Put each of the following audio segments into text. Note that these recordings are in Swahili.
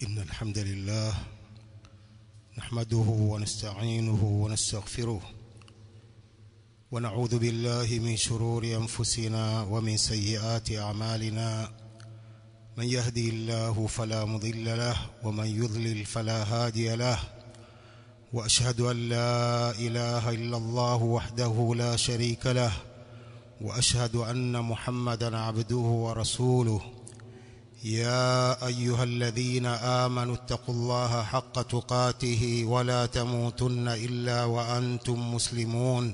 إن الحمد لله نحمده ونستعينه ونستغفره ونعوذ بالله من شرور أنفسنا ومن سيئات أعمالنا من يهدي الله فلا مضل له ومن يضلل فلا هادي له وأشهد أن لا إله إلا الله وحده لا شريك له وأشهد أن محمدا عبده ورسوله يا أيها الذين آمنوا اتقوا الله حق تقاته ولا تموتن إلا وأنتم مسلمون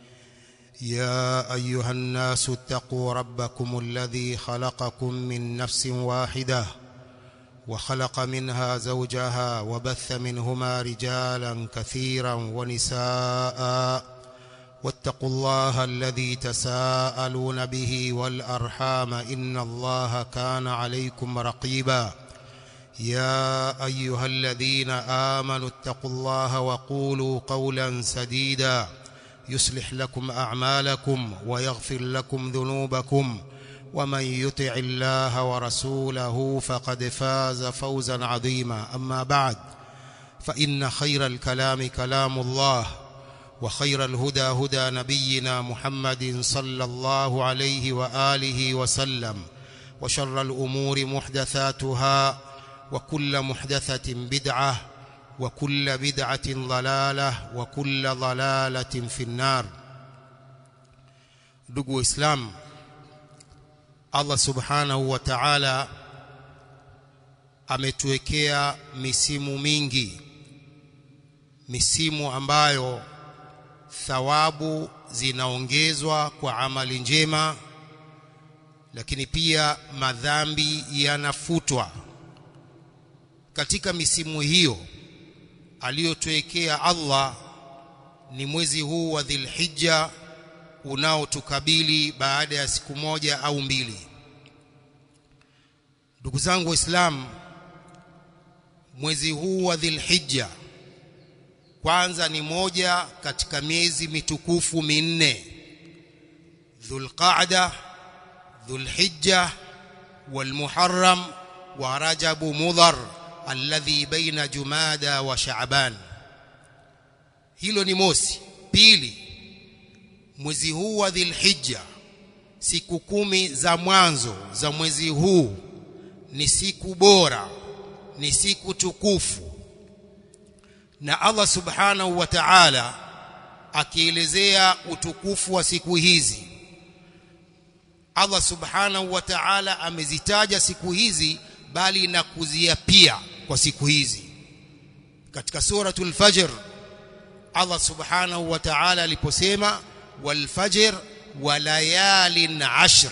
يا أيها الناس اتقوا ربكم الذي خلقكم من نفس واحدة وخلق منها زوجها وبث منهما رجالا كثيرا ونساء واتقوا الله الذي تساءلون به والأرحام إن الله كان عليكم رقيبا يا أيها الذين آمنوا اتقوا الله وقولوا قولا سديدا يصلح لكم أعمالكم ويغفر لكم ذنوبكم ومن يطع الله ورسوله فقد فاز فوزا عظيما أما بعد فإن خير الكلام كلام الله وخير الهدى هدى نبينا محمد صلى الله عليه وآله وسلم وشر الأمور محدثاتها وكل محدثة بدعة وكل بدعة ضلالة وكل ضلالة في النار ndugu islam Allah subhanahu wa ta'ala ametuwekea misimu mingi misimu ambayo thawabu zinaongezwa kwa amali njema lakini pia madhambi yanafutwa katika misimu hiyo aliyotuwekea Allah ni mwezi huu wa Dhulhijja unaotukabili baada ya siku moja au mbili ndugu zangu waislamu mwezi huu wa Dhulhijja kwanza ni moja katika miezi mitukufu minne Dhulqa'da Dhulhijja walmuharram wa Rajabu Mudhar alladhi baina Jumada wa Shaaban hilo ni mosi pili mwezi huu wa Dhulhijja siku kumi za mwanzo za mwezi huu ni siku bora ni siku tukufu na Allah subhanahu wa ta'ala akielezea utukufu wa siku hizi Allah subhanahu wa ta'ala amezitaja siku hizi bali na kuziapia kwa siku hizi katika suratul fajr Allah subhanahu wa ta'ala aliposema wal fajr wa layalin ashr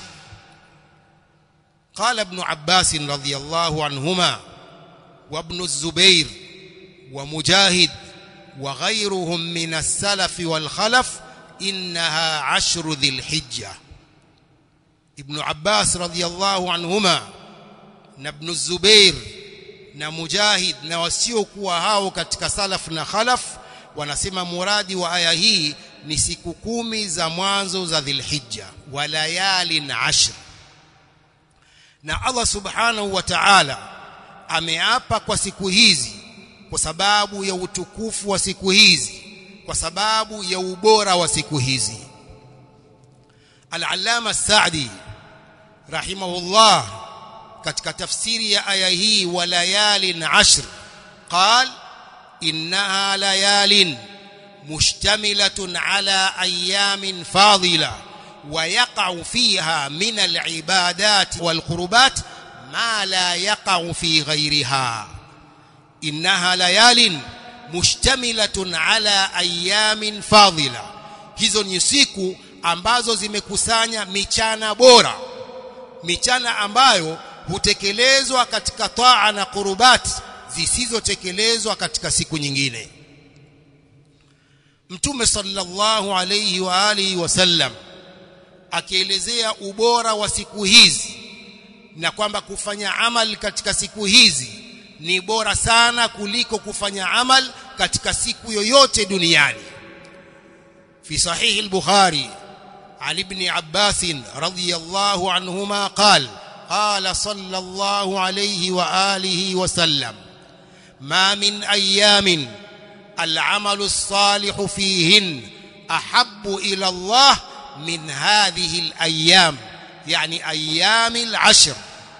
قال ابن عباس رضي الله عنهما وابن الزبير ومجاهد وغيرهم من السلف والخلف إنها عشر ذي الحجة ابن عباس رضي الله عنهما ابن الزبير na mujahid na wasiokuwa hao katika salaf na khalaf wanasema muradi wa aya hii ni siku kumi za mwanzo za dhilhijja wa layalin ashr na Allah subhanahu wa ta'ala ameapa kwa siku hizi kwa sababu ya utukufu wa siku hizi kwa sababu ya ubora wa siku hizi Al-Allama Sa'di rahimahullah katika tafsiri ya aya hii wa layalin ashr qal innaha layalin mushtamilatun ala ayamin fadila ويقع فيها من العبادات والقربات ما لا يقع في غيرها إنها ليال مشتملة على أيام فاضلة hizo ni siku ambazo zimekusanya michana bora michana ambayo hutekelezwa katika taa na qurubat zisizotekelezwa katika siku nyingine Mtume sallallahu alayhi wa alihi wasallam akielezea ubora wa siku hizi na kwamba kufanya amal katika siku hizi ni bora sana kuliko kufanya amal katika siku yoyote duniani fi sahih al-bukhari ali ibn abbas radiyallahu anhuma qala قال صلى الله عليه واله وسلم ما من ايام العمل الصالح فيهن احب الى الله من هذه الايام يعني ايام العشر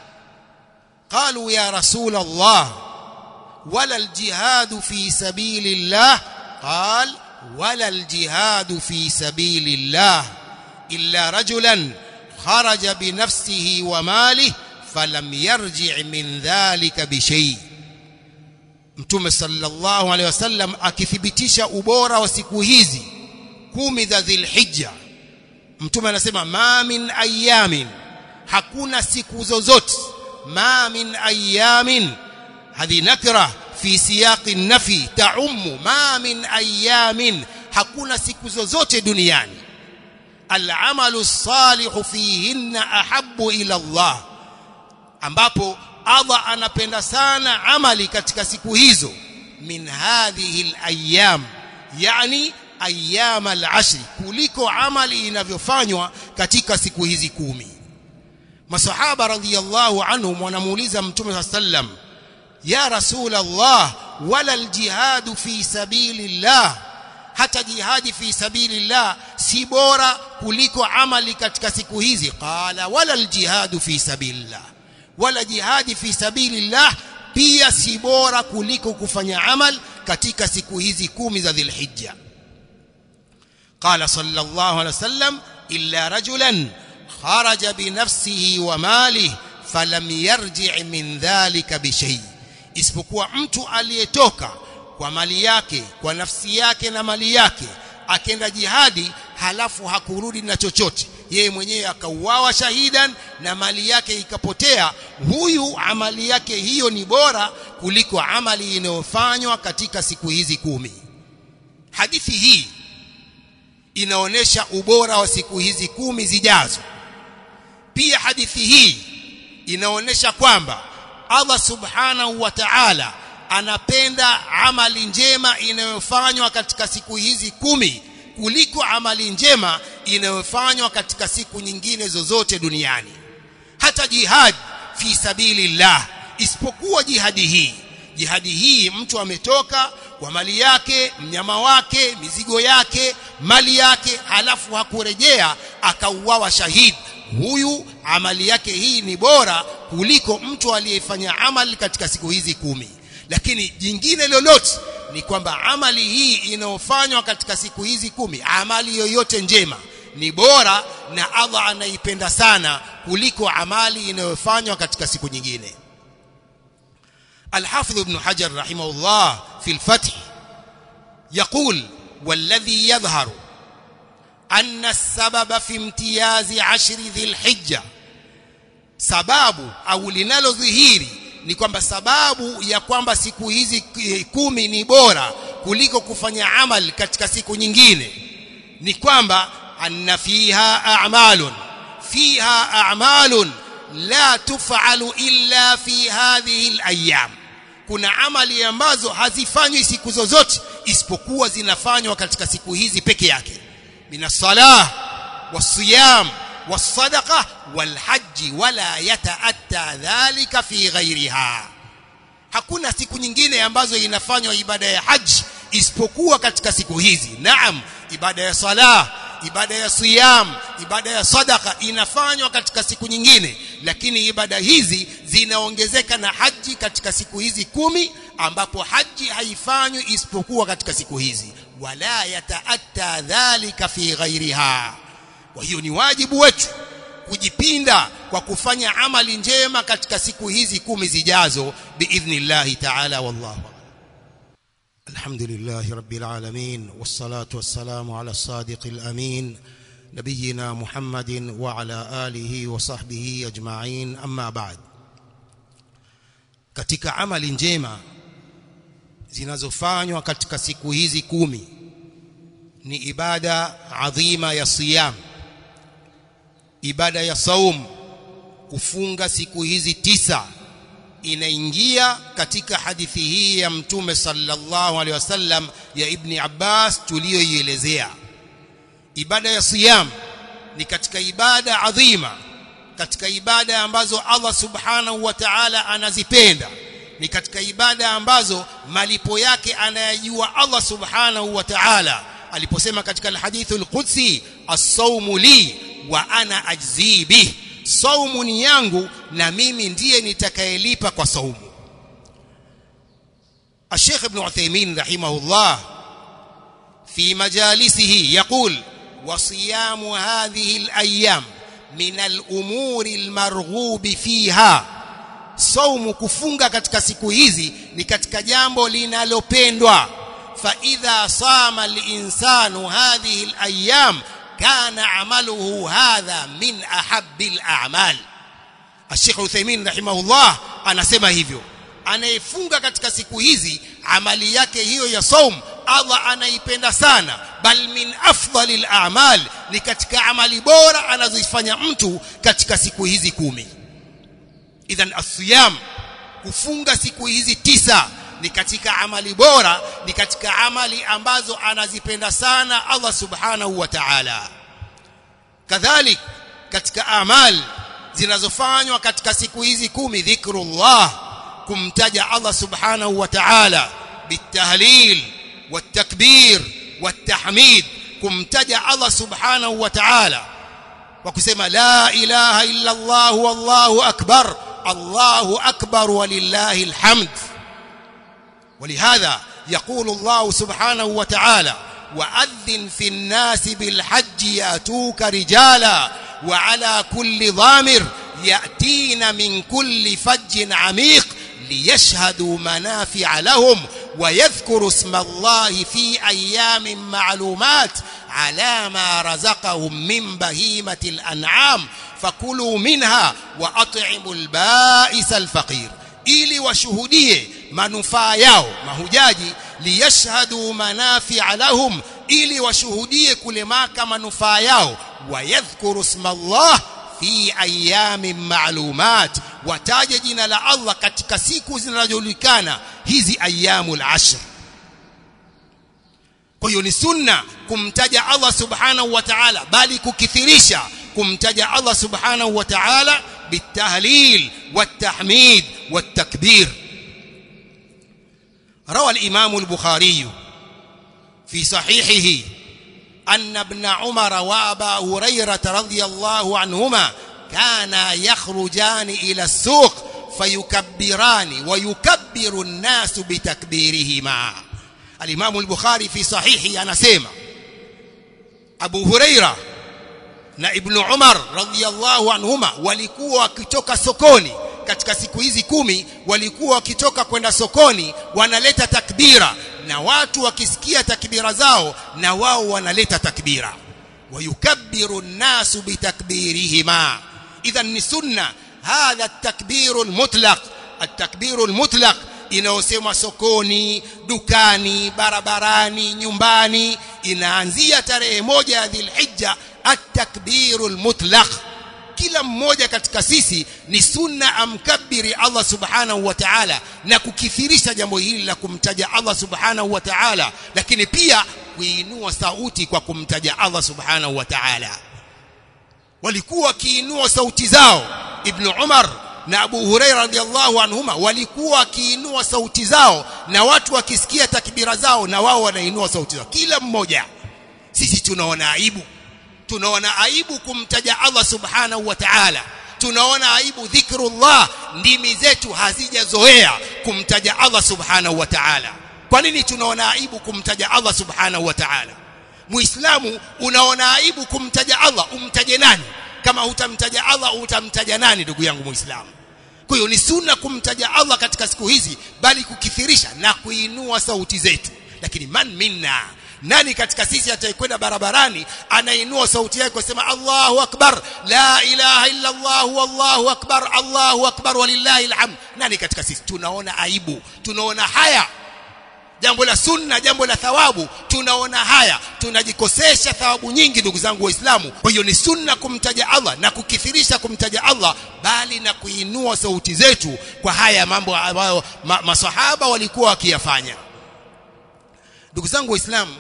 قالوا يا رسول الله ولا الجهاد في سبيل الله قال ولا الجهاد في سبيل الله الا رجلا خرج بنفسه وماله فلم يرجع من ذلك بشيء mtume sallallahu alaihi wasallam akithibitisha ubora wa siku hizi kumi za dhilhijja mtume anasema ma min ayamin hakuna siku zozote ma min ayamin hadhi nakra fi siyaqi nafi taummu ma min ayamin hakuna siku zozote duniani al'amalu salihu fihinna ahabbu ila Allah ambapo Allah anapenda sana amali katika siku hizo min hadhihi al-ayyam yani ayyam al-ashr kuliko amali inavyofanywa katika siku hizi kumi masahaba radhiyallahu anhum wanamuuliza mtume sallam ya rasul Allah wala al-jihad fi sabilillah hata jihadi fi sabilillah si bora kuliko amali katika siku hizi qala wala al-jihad fi sabilillah wala jihadi fi sabilillah pia si bora kuliko kufanya amal katika siku hizi kumi za dhilhijja qala sallallahu alaihi wasallam illa rajulan kharaja binafsihi wa malihi falam yarji' min dhalika bishay isipokuwa mtu aliyetoka kwa mali yake kwa nafsi yake na mali yake akenda jihadi halafu hakurudi na chochote yeye mwenyewe akauawa shahidan na mali yake ikapotea huyu amali yake hiyo ni bora kuliko amali inayofanywa katika siku hizi kumi hadithi hii inaonesha ubora wa siku hizi kumi zijazo pia hadithi hii inaonesha kwamba Allah subhanahu wa ta'ala anapenda amali njema inayofanywa katika siku hizi kumi kuliko amali njema inayofanywa katika siku nyingine zozote duniani hata jihad fi sabilillah isipokuwa jihadi hii jihadi hii mtu ametoka kwa mali yake mnyama wake mizigo yake mali yake halafu hakurejea akauawa shahidi huyu amali yake hii ni bora kuliko mtu aliyefanya amali katika siku hizi kumi lakini jingine lolote ni kwamba amali hii inayofanywa katika siku hizi kumi amali yoyote njema ni bora na Allah anaipenda sana kuliko amali inayofanywa katika siku nyingine الحافظ ابن حجر رحمه الله في الفتح يقول والذي يظهر أن السبب في امتياز عشر ذي الحجة sababu au linalodhihiri ni kwamba sababu ya kwamba siku hizi kumi ni bora kuliko kufanya amal katika siku nyingine ni kwamba anna fiha a'malun fiha a'malun la tuf'alu illa fi hadhihi al-ayyam kuna amali ambazo hazifanywi siku zozote isipokuwa zinafanywa katika siku hizi peke yake minasalah wasiyam والصدقه والحج ولا يتاتى ذلك في غيرها hakuna siku nyingine ambazo inafanywa ibada ya haji isipokuwa katika siku hizi naam ibada ya salah ibada ya siyam ibada ya sadaka inafanywa katika siku nyingine lakini ibada hizi zinaongezeka na haji katika siku hizi kumi ambapo haji haifanywi isipokuwa katika siku hizi wala yataatta dhalika fi ghairiha kwa hiyo ni wajibu wetu kujipinda kwa kufanya amali njema katika siku hizi kumi zijazo biidhnillahi ta'ala wallahu الحمد لله رب العالمين والصلاة والسلام على الصادق الأمين نبينا محمد وعلى آله وصحبه أجمعين أما بعد katika amali njema zinazofanywa katika siku hizi kumi ni ibada adhima ya siyam ibada ya saum kufunga siku hizi tisa inaingia katika hadithi hii ya mtume sallallahu alaihi wasallam ya ibni Abbas tuliyoielezea ibada ya siyam ni katika ibada adhima katika ibada ambazo Allah subhanahu wa ta'ala anazipenda ni katika ibada ambazo malipo yake anayajua Allah subhanahu wa ta'ala aliposema katika alhadithu alqudsi as-sawmu li wa ana ajzi bih saumu ni yangu na mimi ndiye nitakayelipa kwa saumu الشيخ ابن عثيمين رحمه الله في مجالسه يقول وصيام هذه الأيام من الأمور المرغوب فيها saumu kufunga katika siku hizi ni katika jambo linalopendwa fa idha sama al-insanu hadhihi al-ayyam kana amaluhu hadha min ahabbi al-a'mal Sheikh Uthaymeen rahimahullah anasema hivyo anayefunga katika siku hizi amali yake hiyo ya saum Allah anaipenda sana bal min afdalil a'mal ni katika amali bora anazozifanya mtu katika siku hizi kumi idhan asiyam kufunga siku hizi tisa ni katika amali bora ni katika amali ambazo anazipenda sana Allah subhanahu wa ta'ala kadhalik katika amali zinazofanywa katika siku hizi kumi dhikrullah kumtaja Allah subhanahu wa ta'ala bitahlil watakbir watahmid kumtaja Allah subhanahu wa ta'ala kwa kusema la ilaha illa Allah wallahu akbar Allahu akbar walillahi alhamd ولهذا يقول الله سبحانه وتعالى وأذن في الناس بالحج يأتوك رجالا وعلى كل ضامر يأتين من كل فج عميق ليشهدوا منافع لهم ويذكروا اسم الله في أيام معلومات على ما رزقهم من بهيمة الأنعام فكلوا منها وأطعموا البائس الفقير ili washuhudie manufaa yao mahujaji liyashhadu manafi'a lahum ili washuhudie kule maka manufaa yao wayadhkuru isma Allah fi ayamin ma'lumat wataje jina la Allah katika siku zinazojulikana hizi ayyamul ashr kwa hiyo ni sunna kumtaja Allah subhanahu wa ta'ala bali kukithirisha kumtaja Allah subhanahu wa ta'ala بالتهليل والتحميد والتكبير روى الإمام البخاري في صحيحه أن ابن عمر وأبا هريرة رضي الله عنهما كانا يخرجان إلى السوق فيكبران ويكبر الناس بتكبيرهما الإمام البخاري في صحيحه أنا سيما أبو هريرة na Ibn Umar radhiyallahu anhuma walikuwa wakitoka sokoni katika siku hizi kumi walikuwa wakitoka kwenda sokoni wanaleta takbira na watu wakisikia takbira zao na wao wanaleta takbira wayukabbiru an-nasu bitakbirihima idhan ni sunna hadha at-takbiru al-mutlaq at-takbiru al-mutlaq inayosemwa sokoni dukani barabarani nyumbani inaanzia tarehe moja ya Dhulhijja at-takbiru al-mutlaq kila mmoja katika sisi ni sunna amkabiri Allah subhanahu wa ta'ala na kukithirisha jambo hili la kumtaja Allah subhanahu wa ta'ala lakini pia kuinua sauti kwa kumtaja Allah subhanahu wa ta'ala walikuwa wakiinua sauti zao ibn Umar na Abu Huraira radhiallahu anhuma walikuwa wakiinua sauti zao na watu wakisikia takbira zao na wao wanainua sauti zao kila mmoja sisi tunaona aibu tunaona aibu kumtaja Allah subhanahu wa ta'ala tunaona aibu dhikrullah ndimi zetu hazijazoea kumtaja Allah subhanahu wa ta'ala kwa nini tunaona aibu kumtaja Allah subhanahu wa ta'ala muislamu unaona aibu kumtaja Allah umtaje nani kama hutamtaja Allah utamtaja nani ndugu yangu muislamu kwa hiyo ni sunna kumtaja Allah katika siku hizi bali kukithirisha na kuinua sauti zetu lakini man minna nani katika sisi atayekwenda barabarani anainua sauti yake kusema Allahu akbar la ilaha illa Allah wallahu akbar Allahu akbar walillahi alhamd nani katika sisi tunaona aibu tunaona haya jambo la sunna jambo la thawabu tunaona haya tunajikosesha thawabu nyingi ndugu zangu waislamu kwa hiyo ni sunna kumtaja Allah na kukithirisha kumtaja Allah bali na kuinua sauti zetu kwa haya mambo ambayo ma, masahaba walikuwa wakiyafanya ndugu zangu waislamu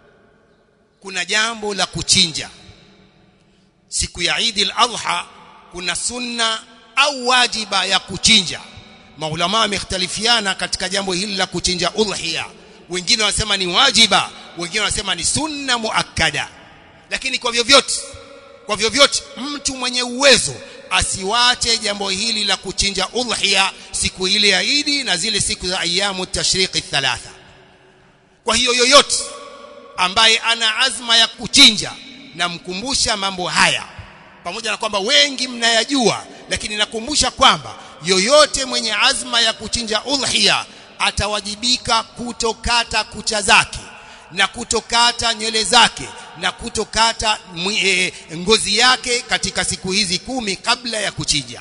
kuna jambo la kuchinja siku ya Eid al-Adha kuna sunna au wajiba ya kuchinja maulama wamekhtalifiana katika jambo hili la kuchinja udhiya wengine wanasema ni wajiba wengine wanasema ni sunna muakkada lakini kwa vyovyote kwa vyovyote mtu mwenye uwezo asiwache jambo hili la kuchinja udhiya siku ile ya Idi na zile siku za ayamu tashriqi thalatha kwa hiyo yoyote ambaye ana azma ya kuchinja namkumbusha mambo haya pamoja na kwamba wengi mnayajua lakini nakumbusha kwamba yoyote mwenye azma ya kuchinja udhiya atawajibika kutokata kucha zake na kutokata nywele zake na kutokata e, ngozi yake katika siku hizi kumi kabla ya kuchinja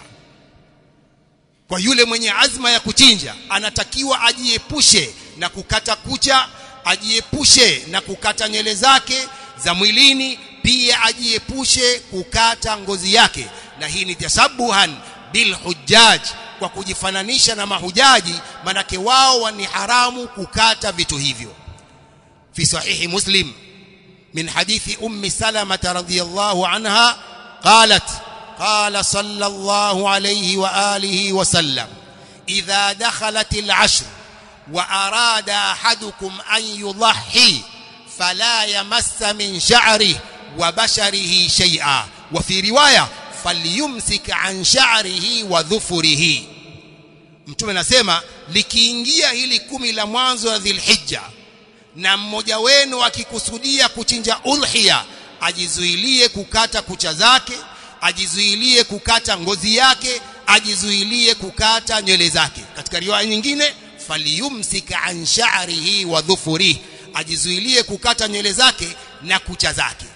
kwa yule mwenye azma ya kuchinja anatakiwa ajiepushe na kukata kucha ajiepushe na kukata nywele zake za mwilini pia ajiepushe kukata ngozi yake na hii ni tasabuhan bil hujjaj kwa kujifananisha na mahujaji manake wao ni haramu kukata vitu hivyo fi sahihi muslim min hadithi ummi salama radhiyallahu anha qalat قال صلى الله عليه واله وسلم اذا دخلت العشر واراد احدكم ان يضحي فلا يمس من شعره وبشره شيئا وفي روايه فليمسك عن شعره وظفره mtume anasema likiingia hili kumi la mwanzo wa dhilhijja na mmoja wenu akikusudia kuchinja udhiya ajizuilie kukata kucha zake ajizuilie kukata ngozi yake ajizuilie kukata nywele zake katika riwaya nyingine faliyumsika an sha'rihi wa dhufurihi ajizuilie kukata nywele zake na kucha zake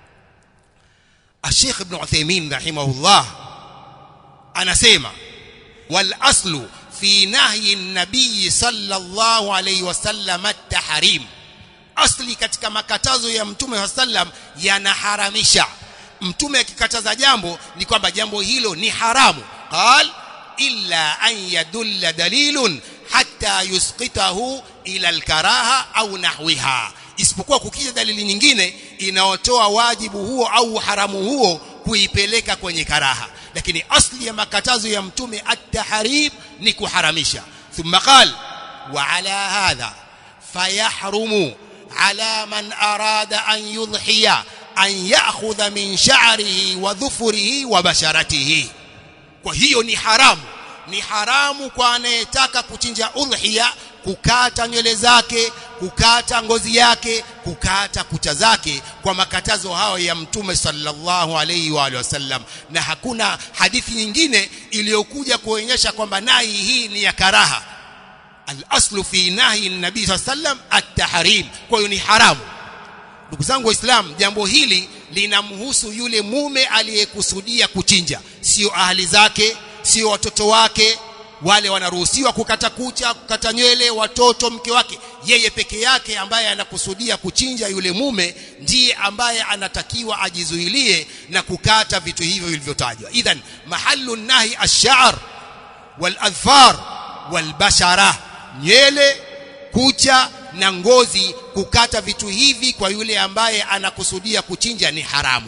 Sheikh Ibn Uthaymeen rahimahullah anasema wal aslu fi nahyi an-nabiy sallallahu alayhi wasallam at-tahrim asli katika makatazo ya mtume sallam yanaharamisha mtume akikataza jambo ni kwamba jambo hilo ni haramu qal illa an yadulla dalilun hatta yusqitahu ila alkaraha au nahwiha isipokuwa kukija dalili nyingine inaotoa wajibu huo au haramu huo kuipeleka kwenye karaha lakini asli ya makatazo ya mtume at-tahrim ni kuharamisha thumma qal wa ala hadha fayahrumu ala man arada an yudhiya an ya'khudha min sha'rihi wa dhufrihi wa basharatihi kwa hiyo ni haramu ni haramu kwa anayetaka kuchinja udhiya kukata nywele zake kukata ngozi yake kukata kucha zake kwa makatazo hayo ya mtume sallallahu alaihi wa alihi wasallam na hakuna hadithi nyingine iliyokuja kuonyesha kwamba nahi hii ni ya karaha al-aslu fi nahi nabii sallam at-tahrim kwa hiyo ni haramu ndugu zangu waislamu jambo hili linamhusu yule mume aliyekusudia kuchinja sio ahli zake sio watoto wake wale wanaruhusiwa kukata kucha kukata nywele watoto mke wake yeye peke yake ambaye anakusudia kuchinja yule mume ndiye ambaye anatakiwa ajizuilie na kukata vitu hivyo vilivyotajwa idhan mahallu nahi ash-sha'r wal adfar wal bashara nywele kucha na ngozi kukata vitu hivi kwa yule ambaye anakusudia kuchinja ni haramu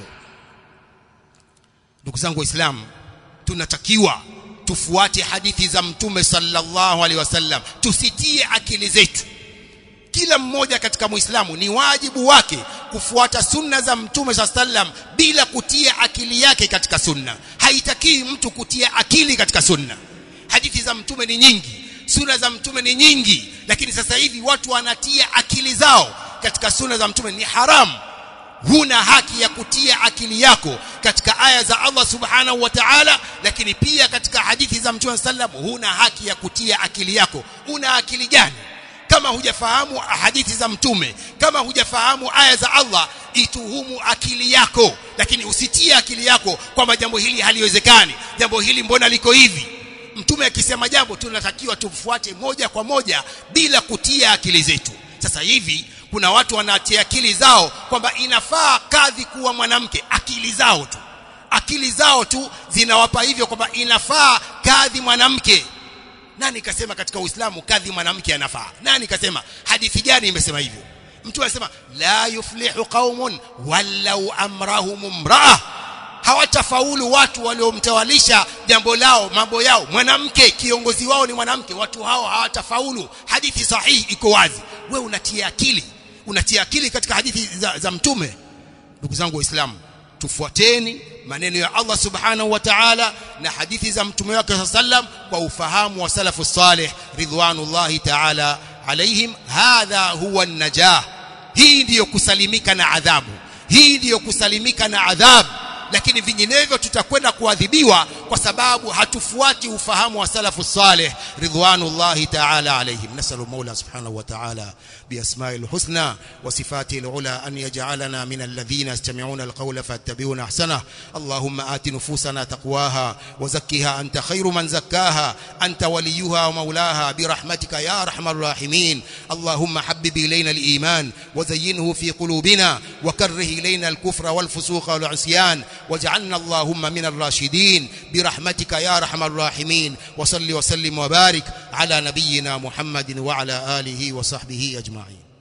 ndugu zangu waislamu tunatakiwa tufuate hadithi za mtume sallallahu alaihi wasallam tusitie akili zetu kila mmoja katika muislamu ni wajibu wake kufuata sunna za mtume sallam bila kutia akili yake katika sunna haitakii mtu kutia akili katika sunna hadithi za mtume ni nyingi sunna za mtume ni nyingi lakini sasa hivi watu wanatia akili zao katika sunna za mtume ni haramu huna haki ya kutia akili yako katika aya za Allah subhanahu wa ta'ala lakini pia katika hadithi za mtume sallam huna haki ya kutia akili yako una akili gani kama hujafahamu hadithi za mtume kama hujafahamu aya za Allah ituhumu akili yako lakini usitie akili yako kwamba jambo hili haliwezekani jambo hili mbona liko hivi mtume akisema jambo tunatakiwa tumfuate moja kwa moja bila kutia akili zetu sasa hivi kuna watu wanatia akili zao kwamba inafaa kadhi kuwa mwanamke akili zao tu akili zao tu zinawapa hivyo kwamba inafaa kadhi mwanamke nani kasema katika uislamu kadhi mwanamke anafaa nani kasema hadithi gani imesema hivyo mtu anasema la yuflihu qaumun walau amrahum imraa hawatafaulu watu waliomtawalisha jambo lao mambo yao mwanamke kiongozi wao ni mwanamke watu hao hawatafaulu hadithi sahihi iko wazi wewe unatia akili unatia akili katika hadithi za, za mtume ndugu zangu waislamu tufuateni maneno ya Allah subhanahu wa ta'ala na hadithi za mtume wake sallam kwa ufahamu wa salafu salih ridwanullahi ta'ala alaihim hadha huwa an-najah hii ndiyo kusalimika na adhabu hii ndiyo kusalimika na adhabu lakini vinginevyo tutakwenda kuadhibiwa kwa sababu hatufuati ufahamu wa salafu salih ridwanullahi ta'ala alaihim nasalu maula subhanahu wa ta'ala biasma'il husna wa sifatil ula an yaj'alana min alladhina yastami'una alqawla fattabi'una ahsana allahumma ati nufusana taqwaha wa zakkiha anta khairu man zakkaha anta waliyuha wa maulaha birahmatika ya arhamar rahimin allahumma habbib ilayna aliman wa zayyinhu fi qulubina wa karrih ilayna alkufra والفسوق والعصيان واجعلنا اللهم من الراشدين برحمتك يا ارحم الراحمين وصل وسلم وبارك على نبينا محمد وعلى اله وصحبه اجمعين